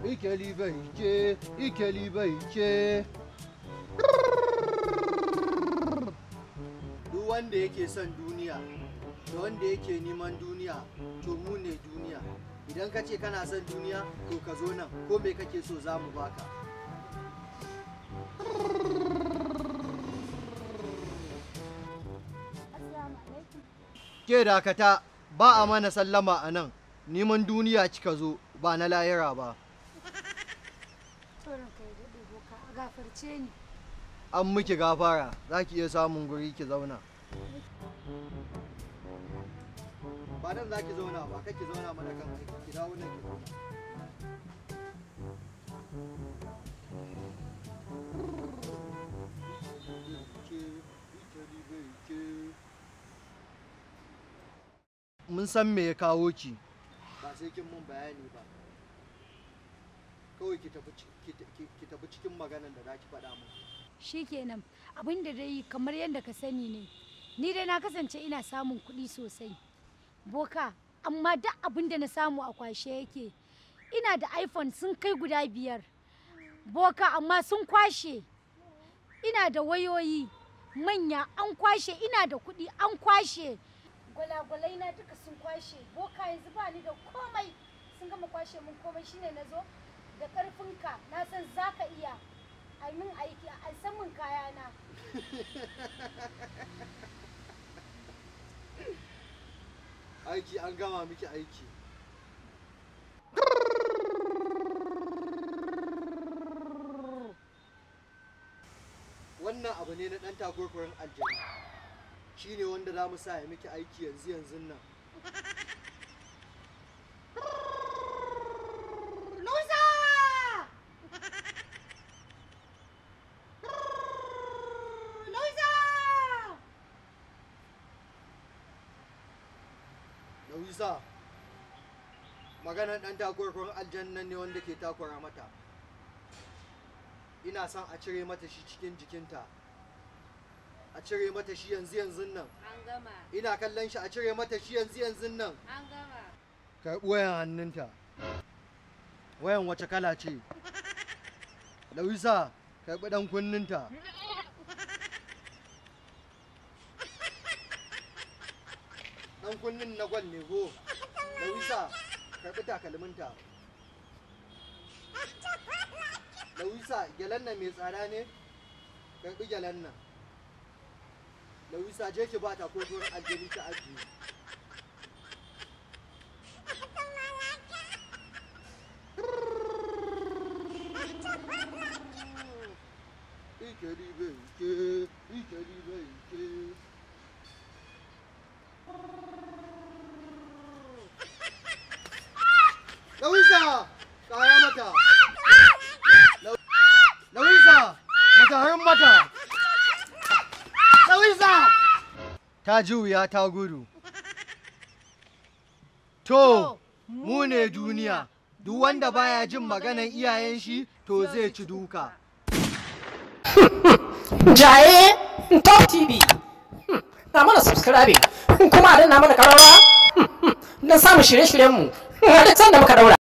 ikeli bai ce ikeli bai ce duk wanda yake son duniya da wanda yake neman duniya to mu ne duniya idan ka ce kana son duniya to ka zo nan ko me kake so za mu baka Assalamu alaikum. ke dakata ba a mana sallama a nan neman duniya kika zo ba na layira ba Tsoron ka ya daɗe boka a gafarce ni. an miki gafara za ki iya samun guri ki zauna ba nan za ki zauna ba kake zauna mana kan aiki ki dawo nan ki zauna mun san me ya kawo ki ba sai kin mun bayani ba kawai ki tafi ci- ki- ki- ki tafi cikin maganan da za ki faɗa mun Shikenan abin da dai kamar yadda ka sani ne. Ni dai na kasance ina samun kuɗi sosai. Boka, amma duk abin da na samu a kwashe yake. Ina da iPhone sun kai guda biyar. Boka, amma sun kwashe. Ina da wayoyi manya an kwashe, ina da kuɗi an kwashe. Gwalagwalai na duka sun kwashe. Boka yanzu ba ni da komai. Sun gama kwashe mun komai shine na zo da ƙarfinka na san za ka iya. ai min aiki a san min kayana aiki an gama miki aiki wannan abu ne na ɗan takurkurin aljanu shi ne wanda za mu sa ya miki aiki yanzu yanzu nan Lusa! Lusa! Louisa maganar ɗan takurkurin aljannan ne wanda ke takura mata ina son a cire mata shi cikin jikinta a cire mata shi yanzu yanzu nan An gama, ina kallon shi a cire mata shi yanzu yanzu nan an gama. karɓi wayan hannunta wayan wace kala ce Louisa karɓi ɗan kunninta ɗan kunnin na gwal ne go Louisa karɓi takalminta Louisa gyalen nan mai tsada ne karɓi gyalen nan Louisa je ki ba ta ko gurin aljini ta ajiye İkili beyke, ikili beyke. Louisa! Kaya mata! Lau- Louisa! Mataharin mata! Louisa! Ta ji wuya ta gudu. To, mu ne duniya, duk wanda baya jin maganan iyayen shi to zai ci duka. Jaye Top TV. Hmm, Na mana subscribing kuma a danna mana karawa don samun shirye-shiryenmu a duk sanda muka daura.